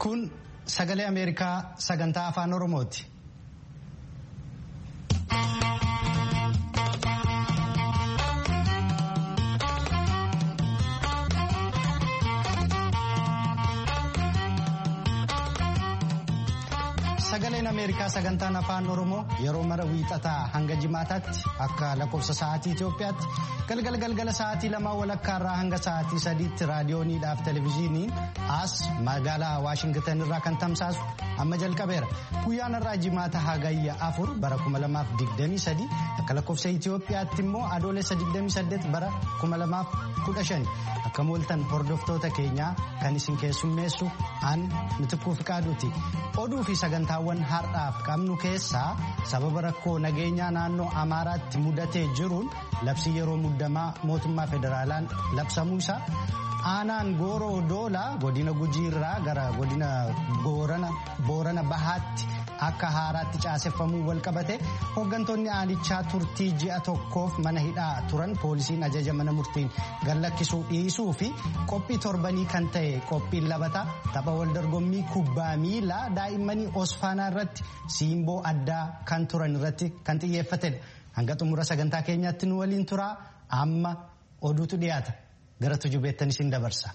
Kun sagalee Ameerikaa sagantaa afaan Oromooti. Sagaleen Ameerikaa sagantaan afaan Oromoo yeroo mara wiixataa hanga jimaataatti akka lakkoofsa sa'aatii Itoophiyaatti galgala galgala sa'aatii lamaa walakkaarraa hanga sa'aatii sadiitti raadiyooniidhaaf televezyiiniin as magaalaa Waashingitan irraa kan tamsaasu amma jalqabeera. Guyyaan irraa jimaata hagayya afur bara 2023 akka lakkoofsa Itoophiyaatti immoo adoolessa 28 bara 2015 akka mooltan hordoftoota keenyaa kan isin keessummeessu an mitikkuu fiqaaduuti. Oduu fi sagantaawwan har'aaf qabnu keessaa sababa rakkoo nageenyaa naannoo Amaaraatti mudatee jiruun labsii yeroo muddamaa mootummaa federaalaan labsamuu isaa aanaan gooroo doolaa godina gujiirraa gara godina boorana bahaatti akka haaraatti caaseffamuu walqabate hooggantoonni aanichaa turtii ji'a tokkoof mana hidhaa turan poolisiin ajaja mana murtiin gallakkisuu dhiisuu fi qophii torbanii kan ta'e qophiin labataa tapha waldorgommii kubbaa miilaa daa'immanii osfaanaa irratti siimboo addaa kan turan irratti kan xiyyeeffatedha. Hanga xumura sagantaa keenyaatti nu waliin turaa amma oduutu dhiyaata gara tujubeettan isin dabarsa.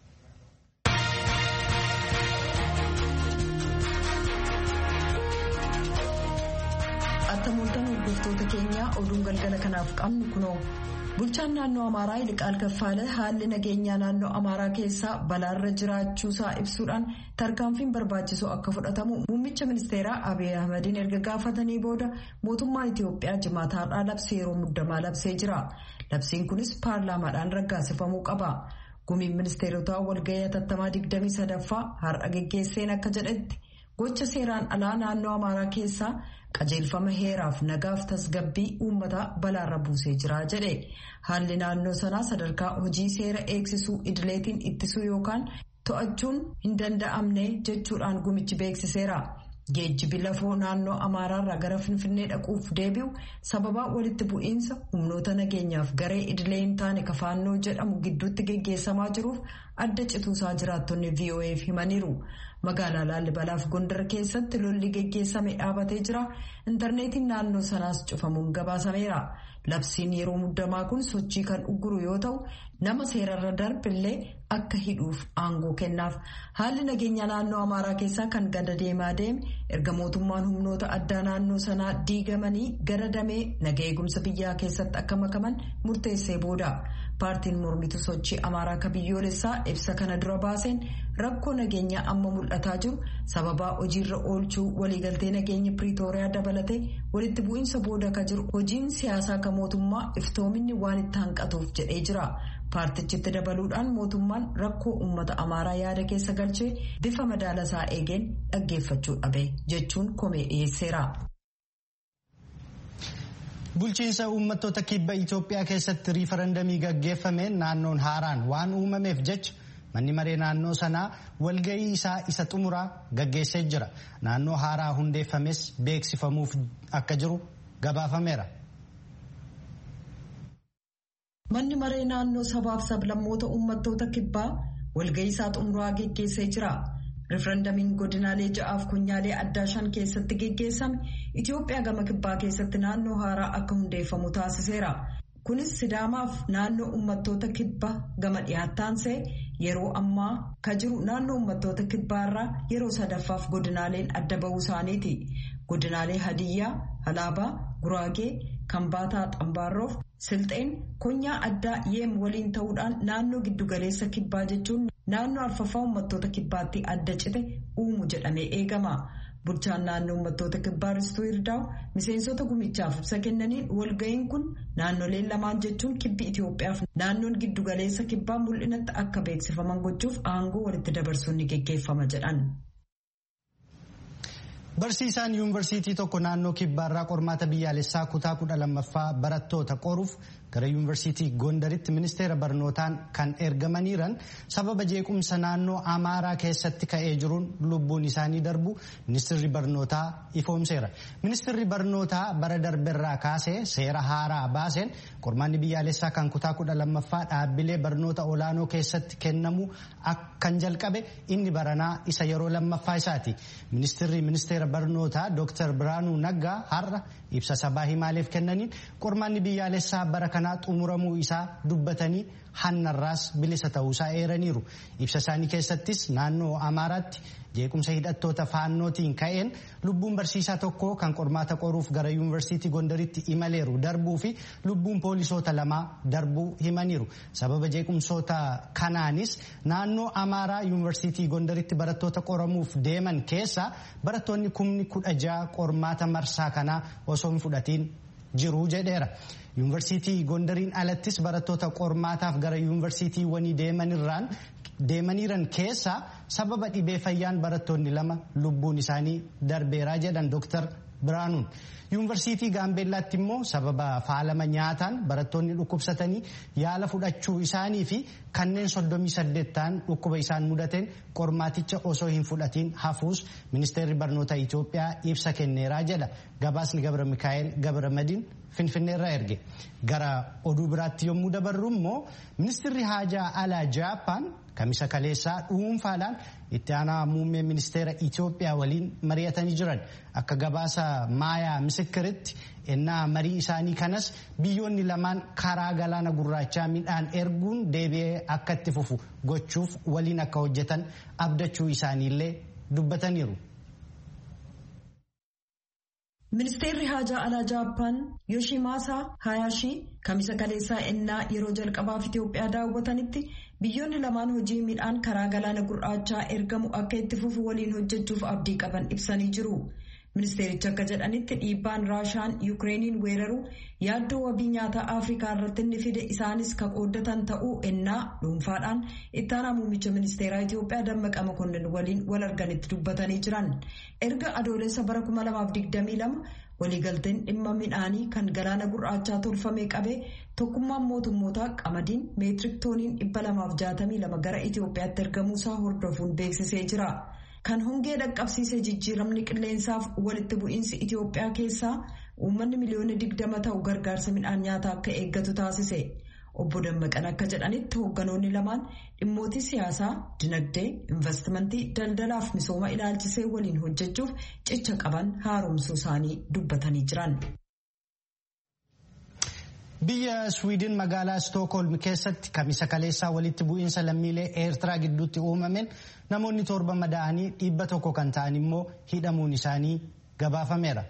Attamooltan hordoftoota keenyaa oduun galgala kanaaf qabnu kunoo bulchaan naannoo amaaraa Yiliqaal Kaffaale haalli nageenyaa naannoo amaaraa keessaa balaarra jiraachuusaa ibsuudhaan tarkaanfiin barbaachisoo akka fudhatamu muummicha ministeeraa Abiy Ahmediin erga gaafatanii booda mootummaan Itiyoophiyaa jimaata har'aa labsii yeroo muddamaa labsee jira. Labsiin kunis paarlaamaadhaan raggaasifamuu qaba. Gumiin ministeerotaa walgahii hatattamaa 23ffaa har'a geggeesseen akka jedhetti gocha seeraan alaa naannoo amaaraa keessaa qajeelfama heeraaf nagaaf tasgabbii uummataa balaarra buusee jira jedhe haalli naannoo sanaa sadarkaa hojii seera eegsisuu idileetiin ittisuu yookaan to'achuun hin danda'amne jechuudhaan gumichi beeksiseera. Geejjibi lafoo naannoo Amaaraarraa gara Finfinnee dhaquuf deebi'u sababaa walitti bu'iinsa humnoota nageenyaaf garee idilee hin taane kafaannoo jedhamu gidduutti geggeessamaa jiruuf adda cituusaa jiraattonni VOA'f himaniiru. Magaalaa Laallibalaaf Gondar keessatti lolli geggeessame dhaabatee jira. Intarneetiin naannoo sanaas cufamuun gabaasameera. Labsiin yeroo muddamaa kun sochii kan ugguru yoo ta'u nama seerarra darbillee akka hidhuuf aangoo kennaaf. Haalli nageenya naannoo Amaaraa keessaa kan gada deemaa deeme erga mootummaan humnoota addaa naannoo sanaa diigamanii gara damee naga eegumsa biyyaa keessatti akka makaman murteessee booda. Paartiin mormitu sochii Amaaraa akka biyyoolessaa ibsa kana dura baaseen rakkoo nageenyaa amma mul'ataa jiru sababaa hojiirra oolchuu waliigaltee nageenya Piriitooriyaa dabalatee walitti bu'iinsa booda akka jiru hojiin siyaasaa akka mootummaa iftoominni waan itti hanqatuuf jedhee jira. Paartichitti dabaluudhaan mootummaan rakkoo uummata Amaaraa yaada keessa galchee bifa madaalasaa eegeen dhaggeeffachuu dhabe jechuun komee dhiyeesseera. Bulchiinsa uummattoota kibba Itoophiyaa keessatti riifarandamii gaggeeffameen naannoon haaraan waan uumameef jecha manni maree naannoo sanaa walgahii isaa isa xumuraa gaggeessee jira. Naannoo haaraa hundeeffames beeksifamuuf akka jiru gabaafameera. Manni maree naannoo sabaaf sablammoota uummattoota kibbaa walgahii isaa xumuraa geggeessee jira. Rifarandamiin godinaalee ja'aaf kunyaalee addaa shan keessatti geggeessame Itoophiyaa gama kibbaa keessatti naannoo haaraa akka hundeeffamu taasiseera. Kunis Sidaamaaf naannoo uummattoota kibbaa gama dhiyaattaansee yeroo ammaa ka jiru naannoo uummattoota kibbaarraa yeroo sadaffaaf godinaaleen adda bahuu isaaniiti. Godinaalee Hadiyyaa, Halaabaa, Guraagee, Kambaataa, Xambaarroof, Silxeen konyaa addaa yeem waliin ta'uudhaan naannoo giddugaleessa kibbaa jechuun naannoo arfaffaa uummattoota kibbaatti adda cite uumu jedhamee eegama. Bulchaan naannoo uummattoota kibbaa Ristuu Hirdaa'u miseensota gumichaaf ibsa kennaniin walga'iin kun naannoleen lamaan jechuun kibbi Itoophiyaaf naannoon giddugaleessa kibbaa mul'inatti akka beeksifaman gochuuf aangoo walitti dabarsuun ni geggeeffama jedhan. Barsiisaan yuunivarsiitii tokko naannoo kibbaarraa qormaata biyyaalessaa kutaa kudha lammaffaa barattoota qoruuf gara yuunivarsiitii gondaritti ministeera barnootaan kan ergamaniiran sababa jeequmsa naannoo amaaraa keessatti ka'ee jiruun lubbuun isaanii darbu ministeerri barnootaa ifoomseera. Ministeerri barnootaa bara darberraa kaasee seera haaraa baaseen qormaanni biyyaalessaa kan kutaa kudha lammaffaa dhaabbilee barnoota olaanoo keessatti kennamu kan jalqabe inni baranaa isa yeroo lammaffaa isaati. Ministeerri ministeera barnootaa Dr. Biraanuu Naggaa har'a ibsa sabaa himaaleef kennaniin qormaanni biyyaalessaa bara kanaa xumuramuu isaa dubbatanii hannarraas bilisa ta'uusaa eeraniiru. Ibsa isaanii keessattis naannoo Amaaraatti jeequmsa hidhattoota faannootiin ka'een lubbuun barsiisaa tokko kan qormaata qoruuf gara yuunivarsiitii gondaritti imaleeru darbuu fi lubbuun poolisoota lamaa darbuu himaniiru. Sababa jeequmsoota kanaanis naannoo Amaaraa yuunivarsiitii gondaritti barattoota qoramuuf deeman keessa barattoonni kumni kudha ja'a qormaata marsaa kanaa osoo hin fudhatiin jiru jedheera. Yuunivarsiitii Gondariin alattis barattoota qormaataaf gara yuunivarsiitiiwwanii deemanirraan deemaniiran keessa sababa dhibee fayyaan barattoonni lama lubbuun isaanii darbeeraa jedhan Dr. Biraanuun. Yuunivarsiitii Gaambeellaatti immoo sababa faalama nyaataan barattoonni dhukkubsatanii yaala fudhachuu isaanii fi kanneen soddomii saddeettaan dhukkuba isaan mudateen qormaaticha osoo hin fudhatiin hafuus ministeerri barnoota Itoophiyaa ibsa kenneeraa jedha. Gabaasni Gabra Mikaa'el Gabra Madiin Finfinneerraa erge. Gara oduu biraatti yommuu dabarru immoo ministeerri haajaa alaa Jaappaan kamisa kaleessaa dhuunfaadhaan itti aanaa muummee ministeera Itoophiyaa waliin mari'atanii jiran akka gabaasa maayaa misikiritti ennaa marii isaanii kanas biyyoonni lamaan karaa galaana gurraachaa midhaan erguun deebi'ee akka itti fufu gochuuf waliin akka hojjetan abdachuu isaaniillee dubbataniiru. Ministeerri haajaa alaa Jaappaan Yoshimaasaa Hayaashii kamisa kaleessaa ennaa yeroo jalqabaaf Itoophiyaa daawwatanitti biyyoonni lamaan hojii midhaan karaa galaana gurraachaa ergamu akka itti fufu waliin hojjechuuf abdii qaban ibsanii jiru. Ministeerichi akka jedhanitti dhiibbaan Raashaan Yukireeniin weeraru yaaddoo wabii nyaataa Afrikaa irratti inni fide isaanis ka qooddatan ta'uu ennaa dhuunfaadhaan itti aanaa muummicha ministeeraa Itoophiyaa Dammaqa Mokonnin waliin wal arganitti dubbatanii jiran. Erga adoolessa bara 2022 waliigalteen dhimma midhaanii kan galaana gurraachaa tolfamee qabee tokkummaan mootummootaa qamadiin meetirik tooniin 262 gara Itoophiyaatti ergamuusaa hordofuun beeksisee jira. Kan hongee dhaqqabsiise jijjiiramni qilleensaaf walitti bu'iinsi Itoophiyaa keessaa uummanni miliyoona digdama ta'u gargaarsa midhaan nyaataa akka eeggatu taasise. Obbo Dammaqan akka jedhanitti hoogganoonni lamaan dhimmootii siyaasaa, dinagdee, investimentii, daldalaaf misooma ilaalchisee waliin hojjechuuf cicha qaban haaromsuu isaanii dubbatanii jiran. Biyya Swiidin magaalaa Stookholm keessatti kamisa kaleessaa walitti bu'iinsa lammiilee Eertiraa gidduutti uumameen namoonni torba madaa'anii dhibba tokko kan ta'an immoo hidhamuun isaanii gabaafameera.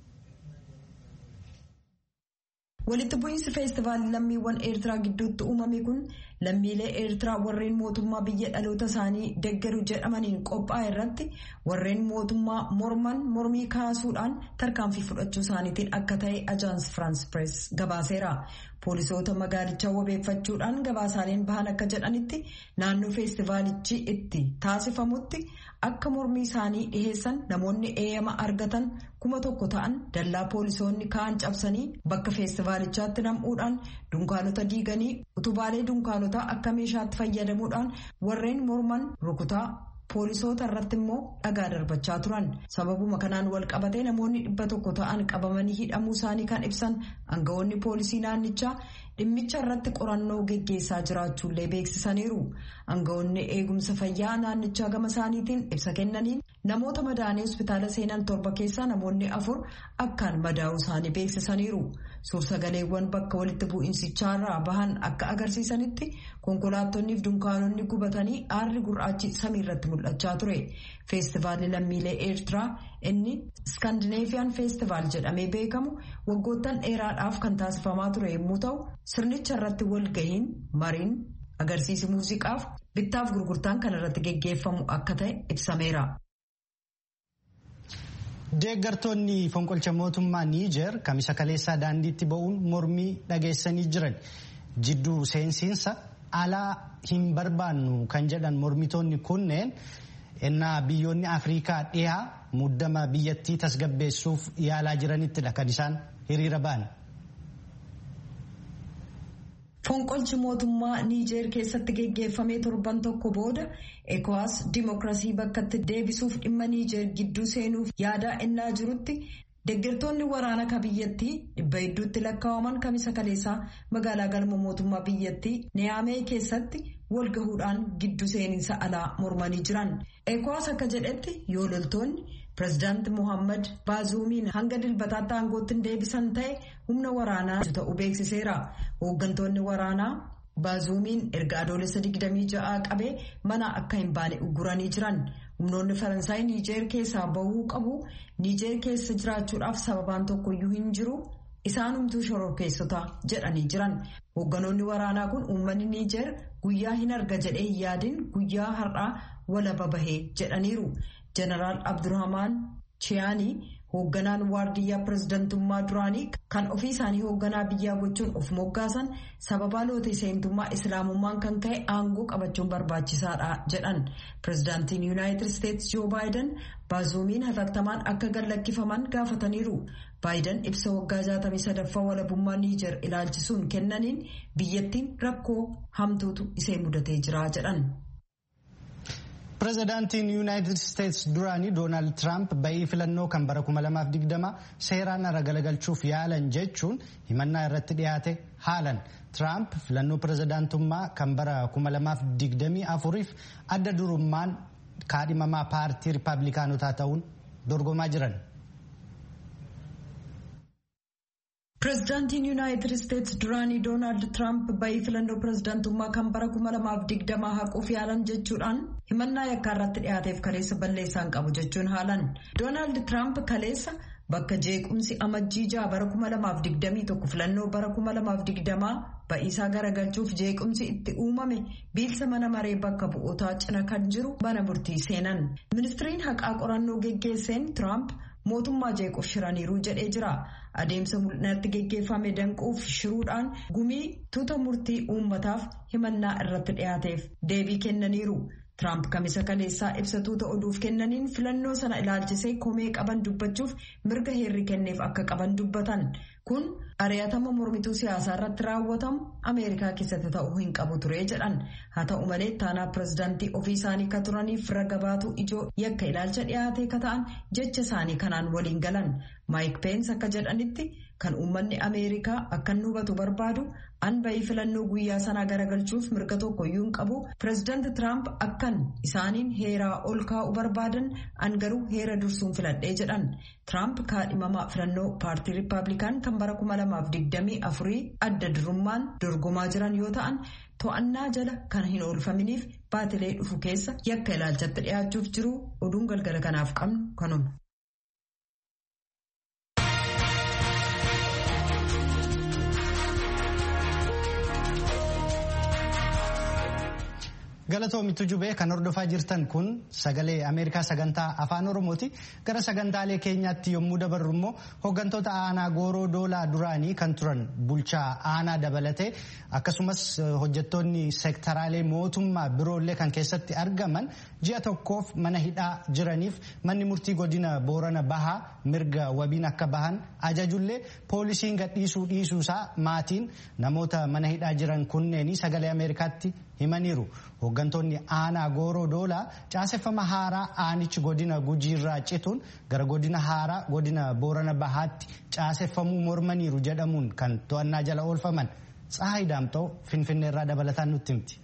Walitti bu'iinsi feestivaalii lammiiwwan Eertiraa gidduutti uumame kun lammiilee Eertiraa warreen mootummaa biyya dhaloota isaanii deggeru jedhamaniin qophaa'e irratti warreen mootummaa morman mormii kaasuudhaan tarkaanfii fudhachuu isaaniitiin akka ta'e ajaans Firaans Pirees gabaaseera. Poolisoota magaalichaa wabeeffachuudhaan gabaasaaleen bahan akka jedhanitti naannoo feestivaalichi itti taasifamutti akka mormii isaanii dhiheessan namoonni eeyyama argatan kuma tokko ta'an dallaa poolisoonni ka'an cabsanii bakka feestivaalichaatti nam'uudhaan dunkaanota diiganii utubaalee dunkaanotaa akka meeshaatti fayyadamuudhaan warreen morman rukutaa poolisoota irratti immoo dhagaa darbachaa turan sababuma kanaan wal qabatee namoonni dhibba tokko ta'an qabamanii hidhamuu isaanii kan ibsan aangawoonni poolisii naannichaa dhimmicha irratti qorannoo geggeessaa jiraachuullee beeksisaniiru aangawoonni eegumsa fayyaa naannichaa gama isaaniitiin ibsa kennaniin namoota madaa'anii hospitaala seenan torba keessaa namoonni afur akkaan madaa'uu isaanii beeksisaniiru suursagaleewwan bakka walitti bu'iinsichaarraa bahan akka agarsiisanitti konkolaattonni fi dunkaanonni gubatanii aarri gurraachi samii irratti mul'achaa ture feestivaalli lammiilee eertiraa inni iskaandineefiyaan feestivaal jedhamee beekamu waggoottan dheeraadhaaf kan taasifamaa ture yommuu ta'u sirnicha irratti walgahiin mariin agarsiisi muuziqaaf bittaaf gurgurtaan kan irratti geggeeffamu akka ta'e ibsameera. Deeggartoonni fonqolcha mootummaa Niijer kamisa kaleessaa daandiitti ba'uun mormii dhageessanii jiran jidduu seensiinsa alaa hin barbaannu kan jedhan mormitoonni kunneen ennaa biyyoonni Afrikaa dhihaa muddama biyyattii tasgabbeessuuf yaalaa jiranittidha kan isaan hiriira ba'an. Fonqolchi mootummaa Niijeer keessatti geggeeffamee torban tokko booda ECOWAS dimookiraasii bakkatti deebisuuf dhimma Niijeer gidduu seenuuf yaadaa ennaa jirutti deeggartoonni waraana ka biyyattii dhibba hedduutti lakkaa'aman kamisa kaleessaa magaalaa galma mootummaa biyyattii Niyaamee keessatti wal gahuudhaan gidduu seeninsa alaa mormanii jiran. ECOWAS akka jedhetti yoo loltoonni pirezidaanti Mohaammed Baazuumiin hanga dilbataatti aangootti deebisan ta'e humna waraanaa ta'uu beeksiseera. Hooggantoonni waraanaa Baazuumiin erga adoolessa 26 qabee mana akka hin baane ugguranii jiran. Humnoonni Faransaay Niijeer keessaa bahuu qabu. Niijeer keessa jiraachuudhaaf sababaan tokkoyyuu hin jiru. Isaanumtuu shororkeessota jedhanii jiran. Hoogganoonni waraanaa kun uummanni Niijeer guyyaa hin arga jedhee hin yaadin guyyaa har'aa walaba bahee jedhaniiru. Jeneraal Abdurrahmaan Chiyaanii hoogganaan waardiyyaa pirezidantummaa duraanii kan ofii isaanii hoogganaa biyyaa gochuun of moggaasan sababaa loota seentummaa islaamummaan kan ka'e aangoo qabachuun barbaachisaadha jedhan. Pirezidaantiin Yuunaayitid Isteetsi Joo Baayiden baazuumiin hatattamaan akka gallakkifaman gaafataniiru. Baayiden ibsa waggaa 63ffaa walabummaa Niijer ilaalchisuun kennaniin biyyattiin rakkoo hamtuutu isee mudatee jira jedhan. Pireezidaantiin Yuunaayitid Isteetsi duraanii Doonaald Tiraamp ba'ii filannoo kan bara 2020 seeraan ala galagalchuuf yaalan jechuun himannaa irratti dhiyaate haalan. Tiraamp filannoo pireezidaantummaa kan bara 2024f adda durummaan kaadhimamaa paartii Rippaabilikaanotaa ta'uun dorgomaa jiran. Pireezidaantiin Yuunaayitid Isteetsi duraanii Doonaald Tiraamp ba'ii filannoo pireezidaantummaa kan bara 2020 haquuf yaalan jechuudhaan himannaa yakkaa irratti dhiyaateef kaleessa balleessaan qabu jechuun haalan. Doonaald Tiraamp kaleessa bakka jeequmsi amajjii ja'a bara 2021 filannoo bara 2020 ba'iisaa garagalchuuf jeequmsi itti uumame biilsa mana maree bakka bu'ootaa cina kan jiru mana murtii seenan. Ministiriin haqaa qorannoo geggeesseen Tiraamp mootummaa jeequuf shiraniiru jedhee jira. Adeemsa mul'inatti geggeeffame danquuf shiruudhaan gumii tuuta murtii uummataaf himannaa irratti dhiyaateef deebii kennaniiru. Tiraamp kamisa kaleessaa ibsa tuuta oduuf kennaniin filannoo sana ilaalchisee komee qaban dubbachuuf mirga heerri kenneef akka qaban dubbatan. Kun ari'atama mormituu siyaasaa irratti raawwatamu Ameerikaa keessatti ta'uu hin qabu ture jedhan. Haa ta'u malee taanaa pireezidaantii ofii isaanii ka turaniif raga baatuu ijoo yakka ilaalcha dhiyaatee ka ta'an jecha isaanii kanaan waliin galan. Maayik Peensi akka jedhanitti kan uummanni Ameerikaa akka inni hubatu barbaadu an ba'ii filannoo guyyaa sanaa garagalchuuf mirga tokkoyyuu hin qabu. Pireezidaanti Tiraamp akkan isaaniin heeraa ol kaa'u barbaadan an garuu heera dursuun filadhee jedhan. Tiraamp kaadhimamaa filannoo paartii Rippaabilikaan kan bara 2024 adda durummaan dorgomaa jiran yoo ta'an to'annaa jala kan hin oolfaminiif baatilee dhufu keessa yakka ilaalchatti dhiyaachuuf jiru oduun galgala kanaaf qabnu kanuma. Galatoomittu jubee kan hordofaa jirtan kun sagalee Ameerikaa sagantaa afaan Oromooti. Gara sagantaalee keenyaatti yommuu dabarru immoo hooggantoota aanaa gooroo doolaa duraanii kan turan bulchaa aanaa dabalatee akkasumas hojjettoonni seektaraalee mootummaa biroollee kan keessatti argaman ji'a tokkoof mana hidhaa jiraniif manni murtii godina boorana bahaa mirga wabiin akka bahan ajajullee poolisiin gadhiisuu dhiisuusaa maatiin namoota mana hidhaa jiran kunneenii sagalee Ameerikaatti himaniiru. Hooggantoonni aanaa gooroo doolaa caaseffama haaraa aanichi godina gujiirraa cituun gara godina haaraa godina boorana bahaatti caaseffamuu mormaniiru jedhamuun kan to'annaa jala oolfaman Tsahaay Daamxoo Finfinneerraa dabalataan nutti himti.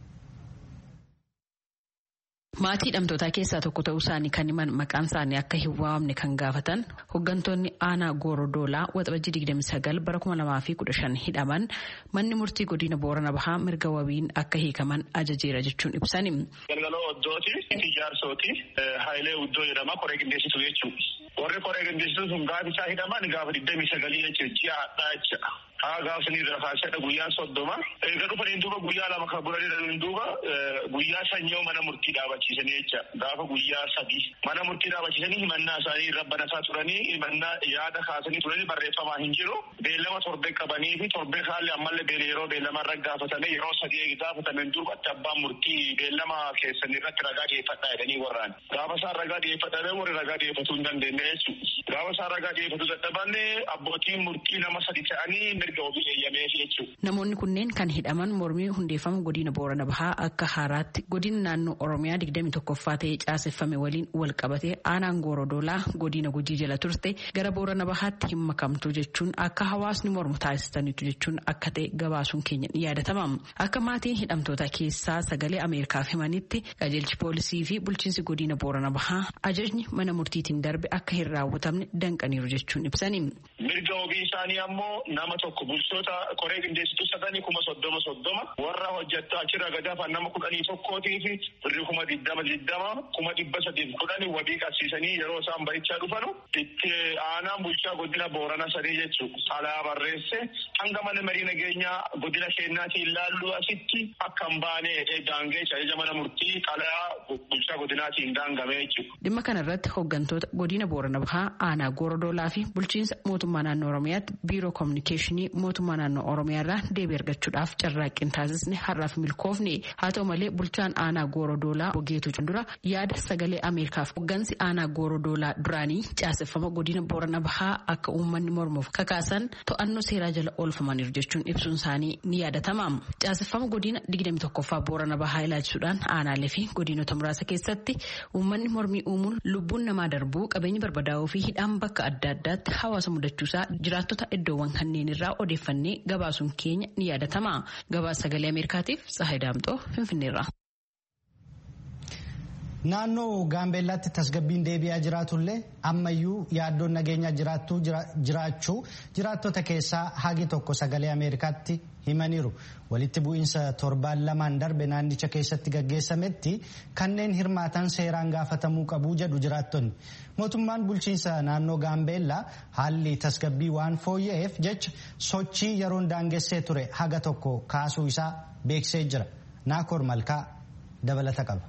Maatii hidhamtootaa keessaa tokko ta'uu isaanii kan himan maqaan isaanii akka hin waamne kan gaafatan hooggantoonni aanaa goorodoolaa waxabajjii 29 bara 2015 hidhaman manni murtii godina boorana bahaa mirga wabiin akka hiikaman ajajeera jechuun ibsani. Galgaloo Oddooti ijaarsooti Haayilee Uddoo jedhama koree qindeessitu jechuudha. Warri koree qindeessitu sun gaafa isaa hidhaman gaafa 29 jechuudha ji'a hadhaa jechuudha. Haa gaafsanii irraa kaasee guyyaan soddoma. Egaa dhufaniin duuba guyyaa lama kan godhanii duuba guyyaa sanyoo mana murtii dhaabachiisanii jecha gaafa guyyaa sadii mana murtii dhaabachiisanii himannaa isaanii irra banataa turanii himannaa yaada kaasanii turanii barreeffamaa hin jiru. Beellama torbee qabanii fi torbee haalli ammallee beela yeroo beellama irra gaafatame yeroo sadii gaafatamen duubatti abbaan murtii beellama keessanii irratti ragaa dhiyeeffadhaa jedhanii warraan. Gaafa isaan ragaa dhiyeeffatan warri ragaa dhiyeeffatuu hin dandeenye jechuudha. Gaafa isaan ragaa dhiyeeffatuu dadhabanne abbootiin murtii nama sadi ta'anii mirga obii eeyyameef jechuudha. Namoonni kunneen kan hidhaman mormii hundeeffama godina Boorana Bahaa akka haaraatti godina naannoo Oromiyaa digdami tokkoffaa ta'ee caaseffame waliin wal qabatee aanaan Goorodoolaa godina Gujii jala turte gara Boorana Bahaatti hin makamtu jechuun akka hawaasni mormu taasisaniitu jechuun akka ta'e gabaasuun keenya ni yaadatama. Akka maatiin hidhamtoota keessaa sagalee Ameerikaaf himanitti qajeelchi poolisii fi bulchiinsi godina Boorana Bahaa ajajni mana murtiitiin darbe akka hin raawwatamne danqaniiru jechuun ibsani. Mirga obii isaanii ammoo nama tokko bulchoota koree qindeessituu sadanii kuma soddoma soddoma warra hojjettaa achirra gadaafan nama kudhanii tokkootii fi birri kuma diddama diddama kuma dhibba sadiif kudhanii wabii qabsiisanii yeroo isaan bahichaa dhufanu itti aanaan bulchaa godina boorana sadii jechuudha. Alaa barreesse hanga mana marii nageenyaa godina keenyaatiin ilaallu asitti akka hin baane daangee ajaja mana murtii qalaa bulchaa godinaatiin daangame jechuudha. Dhimma kanarratti hooggantoota godina boorana bahaa aanaa goorodoolaa fi bulchiinsa mootummaa naannoo oromiyaatti biiroo koominikeeshinii mootummaa naannoo oromiyaa irraa deebii argachuudhaaf carraaqqii taasisne har'aaf milkoofne haa ta'u malee bulchaan aanaa goorodoolaa ogeetu dura yaada sagalee ameerikaaf hooggansi aanaa goorodoolaa duraanii caaseffama godina boorana bahaa akka uummanni mormuuf kakaasan to'annoo seeraa jala oolfamaniiru jechuun ibsuun isaanii ni yaadatama caaseffama godina digdami tokkoffaa boorana bahaa ilaalchisuudhaan aanaalee fi godinota muraasa keessatti uummanni mormii uumuun lubbuun namaa darbuu qabeenya barbadaa'uu fi hidhaan bakka adda addaatti hawaasa mudachuusaa jiraattota iddoowwan kanneen irraa odeeffannee gabaasuun keenya ni yaadatama. Gabaasa sagalee Ameerikaatiif Tsahayi Daamxoo Finfinneerra. Naannoo Gaambeellaatti tasgabbiin deebi'aa jiraatullee ammayyuu yaaddoon nageenyaa jiraachuu jiraattota keessaa hagi tokko sagalee Ameerikaatti himaniiru. Walitti bu'iinsa torbaan lamaan darbe naannicha keessatti gaggeessametti kanneen hirmaatan seeraan gaafatamuu qabu jedhu jiraattonni. Mootummaan bulchiinsa naannoo Gaambeellaa haalli tasgabbii waan fooyya'eef jecha sochii yeroon daangessee ture haga tokko kaasuu isaa beeksisee jira. Naakoor Malkaa dabalata qaba.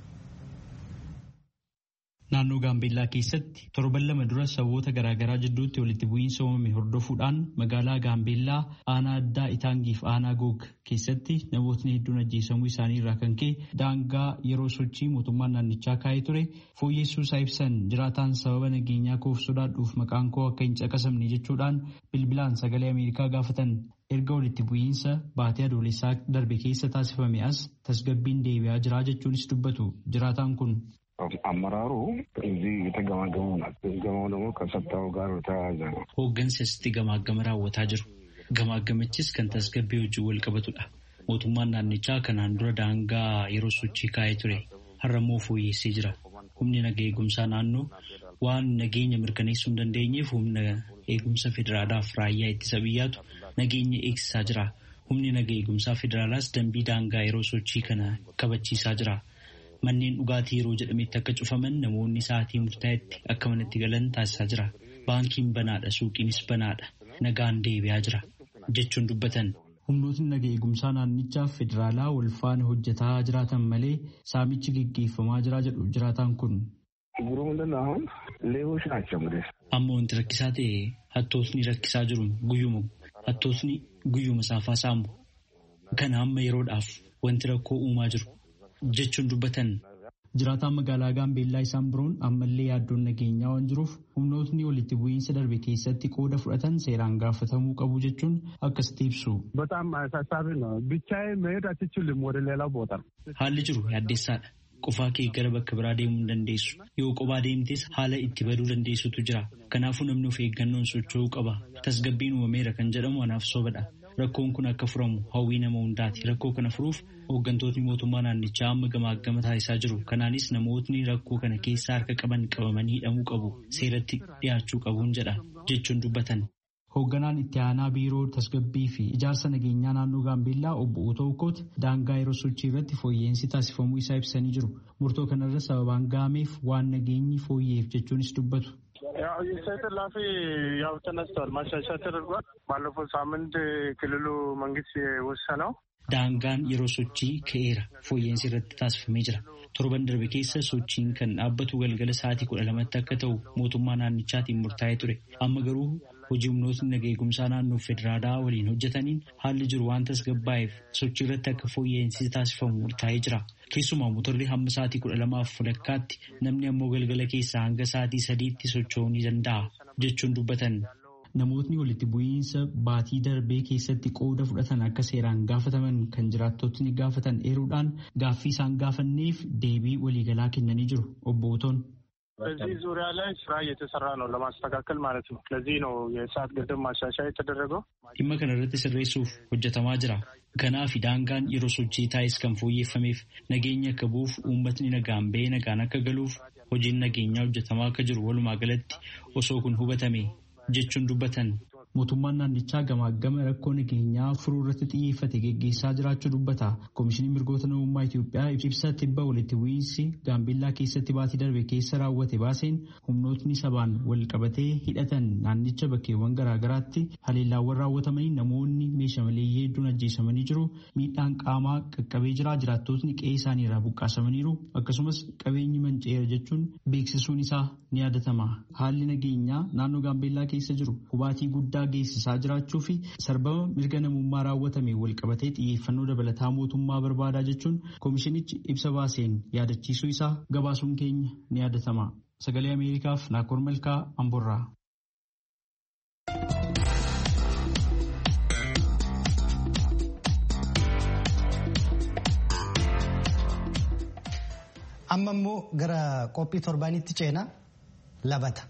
Naannoo Gaambeellaa keessatti torban lama dura saboota garaagaraa jidduutti walitti bu'iinsa uumame hordofuudhaan magaalaa Gaambeellaa aanaa addaa Itaangiif aanaa Goog keessatti namootni hedduun ajjeesamuu isaanii irraa kan ka'e daangaa yeroo sochii mootummaan naannichaa kaa'ee ture fooyyessuu isaa ibsan jiraataan sababa nageenyaa koof sodaadhuuf maqaan koo akka hin caqasamne jechuudhaan bilbilaan sagalee Ameerikaa gaafatan. Erga walitti bu'iinsa baatee adoolessaa darbe keessa taasifame as tasgabbiin deebi'aa jira jechuunis dubbatu jiraataan kun. አመራሩ እዚህ የተገማገሙ ናት። ገማው ደግሞ ከጸጥታው ጋር ተያያዘ ነው። Hooggansi asitti gamaagama raawwataa jiru. Gamaagamichis kan tasgabbii wajjin wal qabatudha. Mootummaan naannichaa kanaan dura daangaa yeroo sochii kaa'ee ture. Har'a immoo fooyyessee jira. Humni naga eegumsaa naannoo waan nageenya mirkaneessuu hin dandeenyeef humna eegumsa federaalaaf raayyaa ittisa biyyaatu nageenya eegsisaa jira. Humni naga eegumsaa federaalaas dambii daangaa yeroo sochii kana kabachiisaa jira. Manneen dhugaatii yeroo jedhametti akka cufaman namoonni sa'aatii murtaa'etti akka manatti galan taasisaa jira. Baankiin banaadha, suuqiinis banaadha. Nagaan deebi'aa jira jechuun dubbatan. Humnootni naga eegumsaa naannichaa federaalaa wal faana hojjetaa jiraatan malee saamichi gaggeeffamaa jira jedhu jiraataan kun. ችግሩ ምንድን ነው? አሁን ሌቦች ናቸው እንግዲህ Amma wanti rakkisaa ta'e hattootni rakkisaa jiru guyyuma hattootni guyyuma saafaa saamu. Kana amma yeroodhaaf wanti rakkoo uumaa jiru. jechuun dubbatan. Jiraataan magaalaa Gaambeellaa isaan biroon ammallee yaaddoon nageenyaa waan jiruuf humnootni walitti bu'iinsa darbe keessatti qooda fudhatan seeraan gaafatamuu qabu jechuun akkasitti ibsu. በጣም አሳሳቢ ነው። ብቻዬን መሄድ አትችልም ወደ ሌላው ቦታ። Haalli jiru yaaddeessaadha. Qofaa kee gara bakka biraa deemuu hin dandeessu. Yoo kophaa deemtes haala itti baduu dandeessutu jira. Kanaafuu namni of eeggannoon socho'uu qaba. Tasgabbiin uumameera kan jedhamu anaaf sobadha. Rakkoon kun akka furamu hawwii nama hundaati. Rakkoo kana furuuf hooggantootni mootummaa naannichaa amma gamaagama taasisaa jiru. Kanaanis namootni rakkoo kana keessaa harka qaban qabamanii hidhamuu qabu. Seeratti dhiyaachuu qabuun jedha jechuun dubbatan. Hoogganaan itti aanaa biiroo tasgabbii fi ijaarsa nageenyaa naannoo Gaambeellaa obbo Otoo Ukoot daangaa yeroo sochii irratti fooyya'insi taasifamuu isaa ibsanii jiru. Murtoo kanarra sababaan gaameef waan nageenyi fooyya'eef jechuunis dubbatu. ያው የሰይት ላፊ ያው ተነስቷል፣ ማሻሻያ ተደርጓል። ባለፈው ሳምንት ክልሉ መንግስት የወሰነው Daangaan yeroo sochii ka'eera fooyya'insi irratti taasifamee jira. Torban darbe keessa sochiin kan dhaabbatu galgala sa'aatii kudha lamatti akka ta'u mootummaa naannichaatiin murtaa'ee ture. Amma garuu hojii humnootni naga eegumsaa naannoo federaalaa waliin hojjetaniin haalli jiru waan tasgabbaa'eef sochii irratti akka fooyya'insi taasifamu murtaa'ee jira. Keessumaa motorri hamma sa'aatii kudha lamaaf walakkaatti namni ammoo galgala keessaa hanga sa'aatii sadiitti socho'uu ni danda'a jechuun dubbatan. namootni walitti bu'iinsa baatii darbee keessatti qooda fudhatan akka seeraan gaafataman kan jiraattotni gaafatan eeruudhaan gaaffii isaan gaafanneef deebii waliigalaa kennanii jiru obbo Otoon. በዚህ ዙሪያ ላይ ስራ እየተሰራ ነው ለማስተካከል ማለት ነው። ለዚህ ነው የሰዓት ገደብ ማሻሻያ የተደረገው። dhimma kana irratti sirreessuuf hojjetamaa jira. Kanaaf daangaan yeroo sochii taa'is kan fooyyeffameef nageenya akka bu'uuf uummatni nagaan ba'ee nagaan akka galuuf hojiin nageenyaa hojjetamaa akka jiru walumaa galatti osoo kun hubatame jechuun dubbatan. Mootummaan naannichaa gamaagama rakkoo nageenyaa furuu irratti xiyyeeffate geggeessaa jiraachuu dubbata. Koomishiniin mirgoota namummaa Itoophiyaa ibsa tibba walitti bu'iinsi gaambeellaa keessatti baatii darbe keessa raawwate baaseen humnootni sabaan wal qabatee hidhatan naannicha bakkeewwan garaagaraatti haleellaawwan raawwatamanii namoonni meeshaa maleeyyii hedduun ajjeesamanii jiru. Miidhaan qaamaa qaqqabee jira. Jiraattotni qe'ee isaanii irraa buqqaasamaniiru. Akkasumas qabeenyi manceera jechuun beeksisuun isaa ni yaadatama. Haalli nageenyaa naannoo gaambeellaa keessa jiru hubaatii guddaa geessisaa jiraachuu fi sarbama mirga namummaa raawwatame walqabatee xiyyeeffannoo dabalataa mootummaa barbaadaa jechuun koomishinichi ibsa baaseen yaadachiisuu isaa gabaasuun keenya ni yaadatama. Sagalee Ameerikaaf Naakoor Malkaa Amborraa. Amma immoo gara qophii torbaanitti ceenaa labata.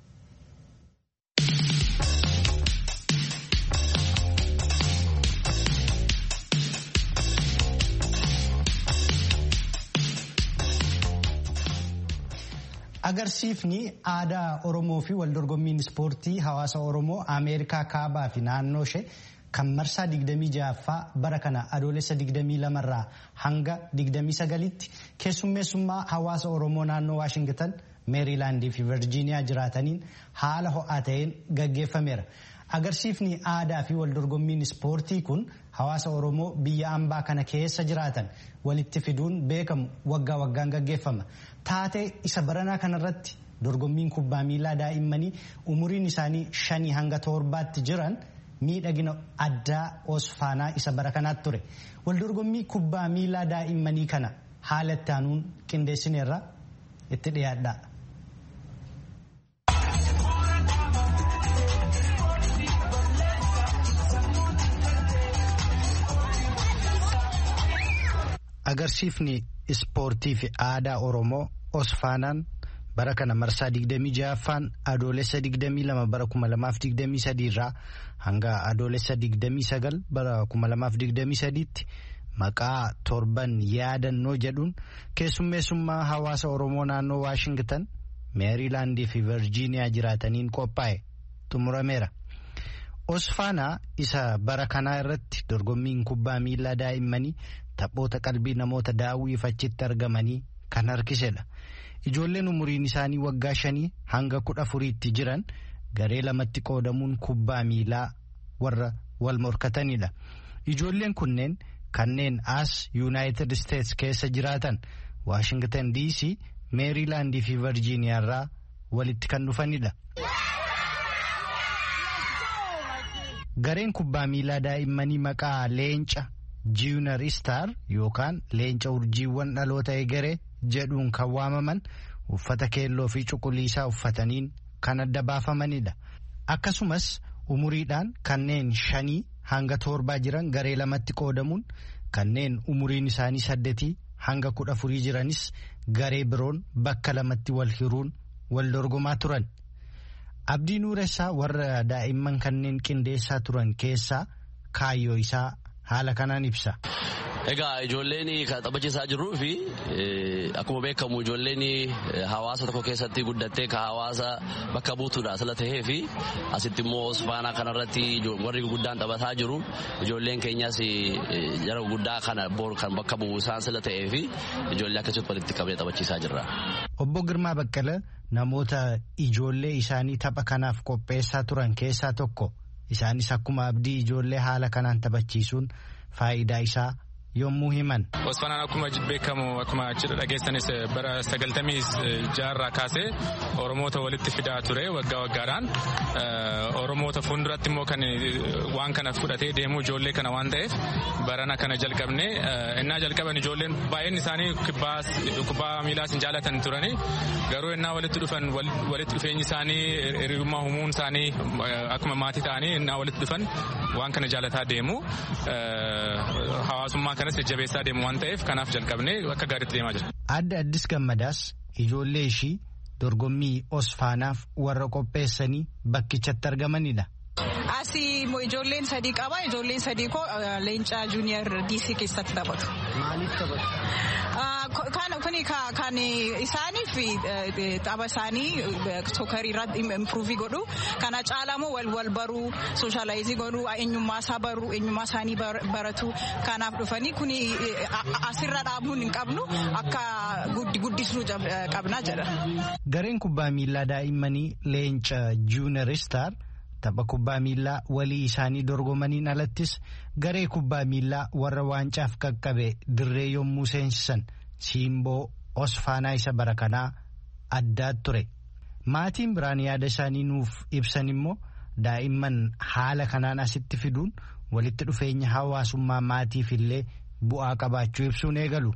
Agarsiifni aadaa Oromoo fi waldorgommiin ispoortii hawaasa Oromoo Ameerikaa kaabaa fi naannoo ishee kan marsaa 26ffaa bara kana adoolessa 22 irraa hanga 29tti keessummeessummaa hawaasa Oromoo naannoo Waashingtan meeriilaandii fi virjiiniyaa jiraataniin haala ho'aa ta'een gaggeeffameera. Agarsiifni aadaa fi waldorgommiin ispoortii kun hawaasa Oromoo biyya ambaa kana keessa jiraatan walitti fiduun beekamu waggaa waggaan gaggeeffama. Taatee isa baranaa kanarratti dorgommiin kubbaa miilaa daa'immanii umuriin isaanii shanii hanga torbaatti jiran miidhagina addaa osfaanaa isa bara kanaatti ture. Waldorgommii kubbaa miilaa daa'immanii kana haala itti aanuun qindeessineerra itti dhiyaadha. Agarsiifni ispoortii fi aadaa Oromoo Osfaanaan bara kana marsaa 26ffaan adoolessa 22 bara 2023 irraa hanga adoolessa 29 bara 2023tti maqaa torban yaadannoo jedhuun keessummeessummaa hawaasa Oromoo naannoo Waashingtan meeriilaandii fi virjiiniyaa jiraataniin qophaa'e xumurameera. Osfaanaa isa bara kanaa irratti dorgommiin kubbaa miilaa daa'immanii taphoota qalbii namoota daawwiif achitti argamanii kan harkisedha. Ijoolleen umuriin isaanii waggaa shanii hanga kudha afuriitti jiran garee lamatti qoodamuun kubbaa miilaa warra wal morkatanidha. Ijoolleen kunneen kanneen as Yuunaayitid Isteets keessa jiraatan Waashingtan DC, Meeriilaandii fi Virjiiniyaa irraa walitti kan dhufanidha. Gareen kubbaa miilaa daa'immanii maqaa leenca Junior Star yookaan leenca urjiiwwan dhaloota egeree jedhuun kan waamaman uffata keelloo fi cuquliisaa uffataniin kan adda baafamanidha. Akkasumas umuriidhaan kanneen shanii hanga torbaa jiran garee lamatti qoodamuun kanneen umuriin isaanii saddeetii hanga kudha afurii jiranis garee biroon bakka lamatti wal hiruun wal dorgomaa turan. Abdii Nuuressaa warra daa'imman kanneen qindeessaa turan keessaa kaayyoo isaa haala kanaan ibsa. Egaa ijoolleen kan taphachiisaa jirruu fi akkuma beekamu ijoolleen hawaasa tokko keessatti guddattee kan hawaasa bakka buutuudha sila tahee fi asitti immoo osfaanaa kanarratti warri guddaan taphataa jiru ijoolleen keenyas jara guddaa kana bor kan bakka bu'u isaan sila tahee fi ijoollee akkasitti walitti qabee taphachiisaa jirra. Obbo Girmaa Baqqala namoota ijoollee isaanii tapha kanaaf qopheessaa turan keessaa tokko isaanis akkuma abdii ijoollee haala kanaan taphachiisuun faayidaa isaa yommuu himan. Osfanaan akkuma beekamu akkuma achirra dhageessanis bara sagaltamii jaarraa kaasee Oromoota walitti fidaa ture waggaa waggaadhaan. Oromoota fuulduratti immoo kan waan kana fudhatee deemuu ijoollee kana waan ta'eef barana kana jalqabne innaa jalqaban ijoolleen baay'een isaanii kubbaa miilaas hin jaalatan turani garuu innaa walitti dhufan walitti dhufeenyi isaanii hiriyummaa uumuun isaanii akkuma maatii ta'anii innaa walitti dhufan waan kana jaalataa deemu hawaasummaa kanas jajjabeessaa deemu waan ta'eef kanaaf jalqabne akka gaariitti deemaa jira. Adda addis gammadaas ijoollee ishii dorgommii osfaanaaf warra qopheessanii bakkichatti argamanidha. Asii ijoolleen sadii qaba. Ijoolleen sadii koo leencaa juuniyer diisii keessatti taphatu. Maaliif taphatu? Kuni kan isaaniif tapha isaanii sookarii irratti impiruuvii godhu. Kana caalamoo wal wal baruu, sooshaalaayizii godhuu, eenyummaa isaa baruu, eenyummaa isaanii baratu. Kanaaf dhufanii kuni asirra dhaabuun hin qabnu akka guddisnuu qabna jedha. Gareen kubbaa miilaa daa'immanii leenca juuniyeristar. tapha kubbaa miillaa walii isaanii dorgomaniin alattis garee kubbaa miillaa warra waancaaf qaqqabe dirree yommuu seensisan siimboo osfaanaa isa bara kanaa addaa ture maatiin biraan yaada isaanii nuuf ibsan immoo daa'imman haala kanaan asitti fiduun walitti dhufeenya hawaasummaa maatiif illee bu'aa qabaachuu ibsuun eegalu.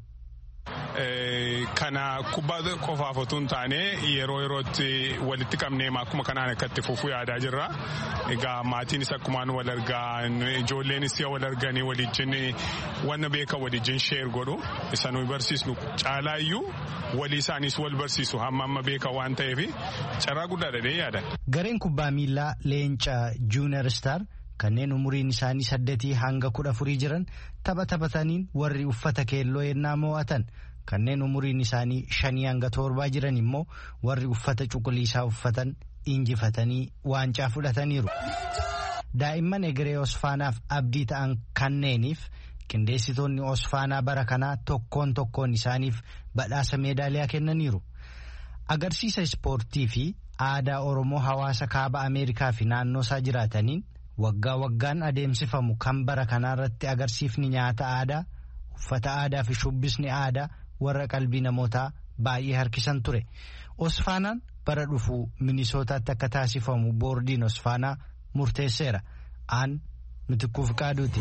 Kana kubbaa qofaaf otoo hin taane yeroo yerootti walitti qabnee akkuma kanaan akka itti fufuu yaadaa jirra. Egaa maatiinis akkumaan wal argaa ijoolleenis wal arganii walijjin wanna beekan walijjin sheer godhu isa nuyi barsiisnu caalaa iyyuu walii isaaniis wal barsiisu hamma amma beekan waan ta'eef carraa guddaadha dee yaada. Gareen kubbaa miillaa leenca juuniyer star kanneen umuriin isaanii saddeetii hanga kudha afurii jiran tapha taphataniin warri uffata keelloo yennaa mo'atan kanneen umuriin isaanii shanii hanga torbaa jiran immoo warri uffata cuquliisaa uffatan injifatanii waancaa fudhataniiru. Daa'imman egeree Osfaanaaf abdii ta'an kanneeniif qindeessitoonni Osfaanaa bara kanaa tokkoon tokkoon isaaniif badhaasa meedaaliyaa kennaniiru. Agarsiisa ispoortii fi aadaa Oromoo hawaasa kaaba Ameerikaa fi naannoo isaa jiraataniin waggaa waggaan adeemsifamu kan bara kanaarratti agarsiifni nyaata aadaa uffata aadaa fi shubbisni aadaa warra qalbii namootaa baay'ee harkisan ture osfaanaan bara dhufu minisootaatti akka taasifamu boordiin osfaanaa murteesseera aan mitikkuuf qaaduuti.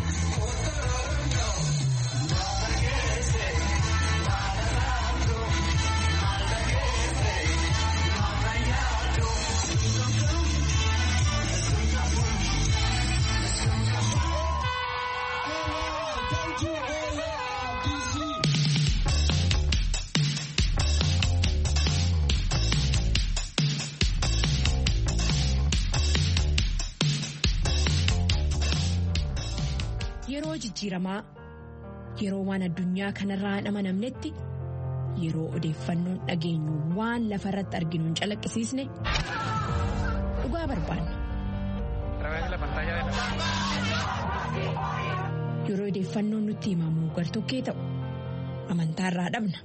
Yeroo jijjiiramaa yeroo waan addunyaa kanarraa hin amanamnetti yeroo odeeffannoon dhageenyu waan lafa irratti arginu hin calaqqisiisne dhugaa barbaanna. Yeroo odeeffannoon nutti himamu gartokkee ta'u amantaarraa dhabna.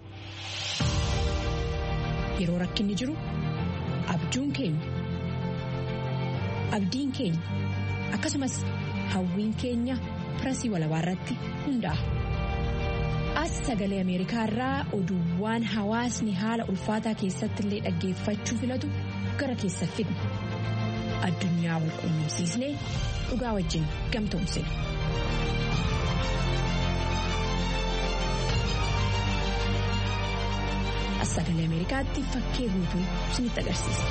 Yeroo rakkinni jiru abjuun keenya abdiin keenya akkasumas hawwiin keenya. pirasii walabaa irratti hundaa'a. As sagalee Ameerikaa irraa oduuwwan hawaasni haala ulfaataa keessatti illee dhaggeeffachuu filatu gara keessa fidna. Addunyaa wal quunnamsiisnee dhugaa wajjin gamtoomsina. As sagalee Ameerikaatti fakkee guutuu isinitti agarsiisa.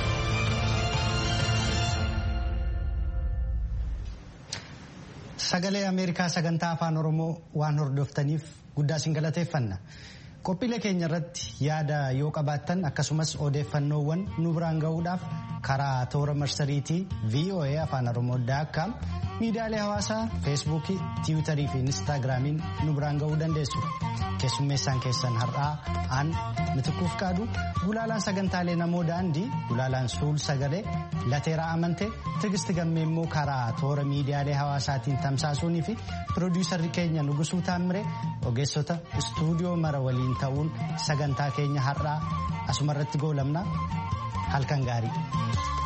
Sagalee Ameerikaa sagantaa afaan Oromoo waan hordoftaniif guddaa isin galateeffanna. Qophiilee keenya irratti yaada yoo qabaattan akkasumas odeeffannoowwan nu biraan gahuudhaaf karaa toora marsariitii VOA afaan Oromoo daakkaam miidiyaalee hawaasaa feesbuukii tiwiitarii fi inistaagiraamiin nu biraan gahuu dandeessu. Keessummeessaan keessan har'aa aan mitikuuf qaadu gulaalaan sagantaalee namoo daandii gulaalaan suul sagalee lateeraa amante tigisti gammee immoo karaa toora miidiyaalee hawaasaatiin tamsaasuunii fi piroodiisarri keenya nugusuu taammire ogeessota istuudiyoo mara waliin ta'uun sagantaa keenya har'aa asumarratti goolabna halkan gaarii.